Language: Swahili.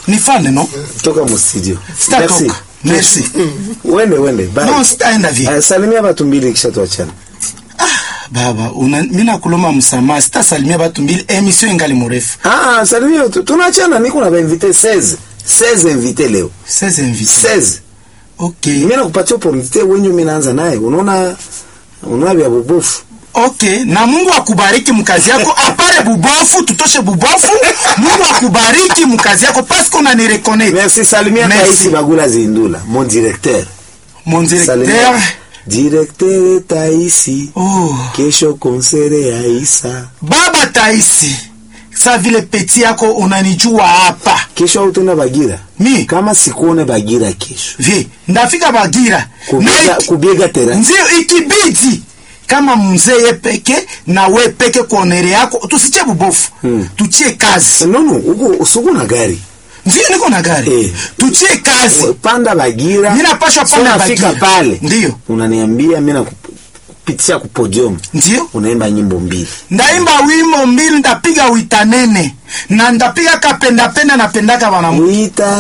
nifane no toka mu studio Sitatoka. Merci. wende wende bye no sitaenda vie Aya, salimia watu mbili kisha tuachane baba una, mi nakuloma msamaha sitasalimia batu mbili emission ingali mrefu ah salimia tu tunaachana niko na invité 16 16 invité leo 16 invité 16 okay mimi nakupatia opportunité wenye mimi naanza naye unaona unaona vya bubufu okay na mungu akubariki mkazi yako apare bubofu tutoshe bubofu mungu akubariki mkazi yako paske unanireconnect merci salimia Merci. Taisi Bagula Zindula mon directeur mon directeur Salimia. directeur Taisi oh. kesho konsere ya Isa baba taisi sa vile peti yako unanijua hapa kesho utenda Bagira mi kama sikuone Bagira kesho vi ndafika bagira kubiega, Na iki- kubiega tera ndio ikibidi kama mzee ye peke na we peke kuonere yako tusiche bubofu Hmm. tuchie kazi nono uko usuku na gari ndio niko na gari Eh. tuchie kazi panda Bagira Mimi napashwa panda So nafika Bagira. pale Ndio. unaniambia mimi nakupitisha ku podium ndio unaimba nyimbo mbili ndaimba wimbo mbili ndapiga witanene na ndapiga kapendapenda napendaka banamu Wita